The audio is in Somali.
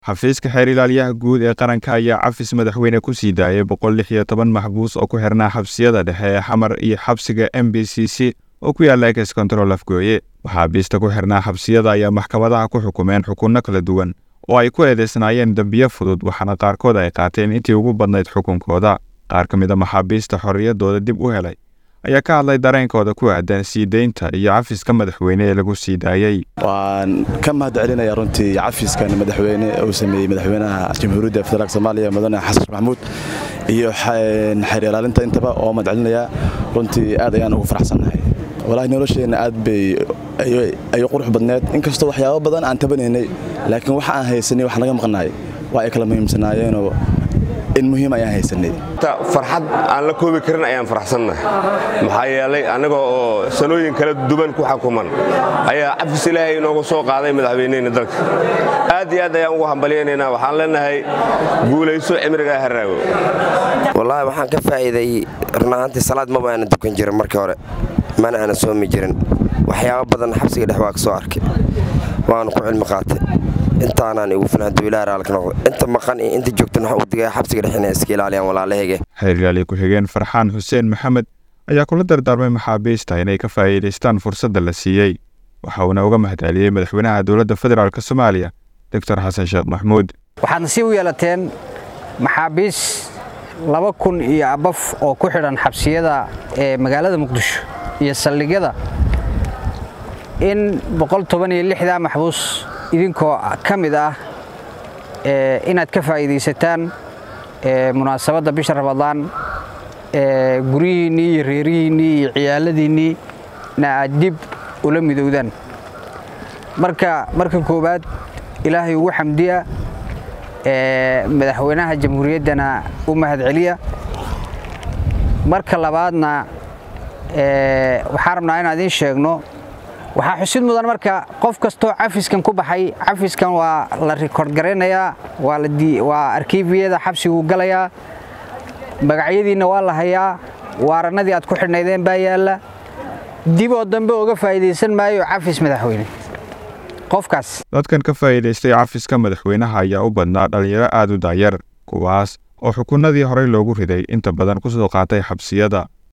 xafiiska xeer ilaaliyaha guud ee qaranka ayaa cafis madaxweyne ku sii daayay boqol lix iyo toban maxbuus oo ku xirnaa xabsiyada dhexe ee xamar iyo xabsiga m b c c oo ku yaalla ex control afgooye maxaabiista ku xirnaa xabsiyada ayaa maxkamadaha ku xukumeen xukunno kala duwan oo ay ku eedeysnaayeen dembiyo fudud waxaana qaarkood ay qaateen intii ugu badnayd xukunkooda qaar ka mid a maxaabiista xorriyaddooda dib u helay ayaa ka hadlay dareenkooda ku aadan sii deynta iyo cafiska madaxweyne ee lagu sii daayey waan ka mahad celinaya runtii cafiskan madaxweyne uu sameeyey madaxweynaha jamhuuriyadda federaalk soomaaliya mudane xasan sheekh maxamuud iyo xeer ilaalinta intaba oo mahad celinaya runtii aad ayaan ugu faraxsannahay walaahi nolosheenna aad bay ay qurux badneed inkastoo waxyaabo badan aan tabanaynay laakiin waxa aan haysanay wax naga maqnaay waa ay kala muhiimsanaayeenoo in muhiim ayaan haysanay farxad aan la koobi karin ayaan faraxsannahay maxaa yeelay annaga oo sanooyin kala duwan ku xukuman ayaa cafis ilaahay inoogu soo qaaday madaxweynehena dalka aad iyo aad ayaan ugu hambalyaynaynaa waxaan leenahay guulayso cimrigaa haraago wallaahi waxaan ka faa'iiday run ahaantii salaad maba aana dukan jirin markii hore mana aana soomi jirin waxyaabo badan xabsiga dhex waa ka soo arkay waanu ku cilmi qaatay intaanaan igu filan haduu ilaah raalka noqdo inta maqan iyo inta joogtan waxa uu digaya xabsiga dhex inay iska ilaaliyaan walaalahayge xeer ilaaliye ku-xigeen farxaan xuseen maxamed ayaa kula dardaarmay maxaabiista inay ka faa'iidaystaan fursadda la siiyey waxa uuna uga mahadceliyey madaxweynaha dowladda federaalk soomaaliya doctor xasan sheekh maxmuud waxaad nasiib u yeelateen maxaabiis laba kun iyo abaf oo ku xidhan xabsiyada ee magaalada muqdisho iyo saldhigyada in boqol toban iyo lixdaa maxbuus idinkoo ka mid ah inaad ka faa'iidaysataan munaasabadda bisha ramadaan guryihiinnii iyo reerihiinnii iyo ciyaaladiinnii na aad dib ula midowdaan marka marka koowaad ilaahay ugu xamdiya madaxweynaha jamhuuriyaddana u mahadceliya marka labaadna waxaan rabnaa inaan idiin sheegno waxaa xusid mudan marka qof kastoo cafiskan ku baxay cafiskan waa la rikoord garaynayaa waa arkiifiyada xabsiguu galayaa magacyadiinna waa la hayaa waarannadii aad ku xidhnaydeen baa yaalla dib oo dambe uga faa'iidaysan maayo cafis madaxweyne qofkaas dadkan ka faa'iidaystay cafiska madaxweynaha ayaa u badnaa dhallinyaro aad u daayar kuwaas oo xukunnadii horey loogu riday inta badan ku soo qaatay xabsiyada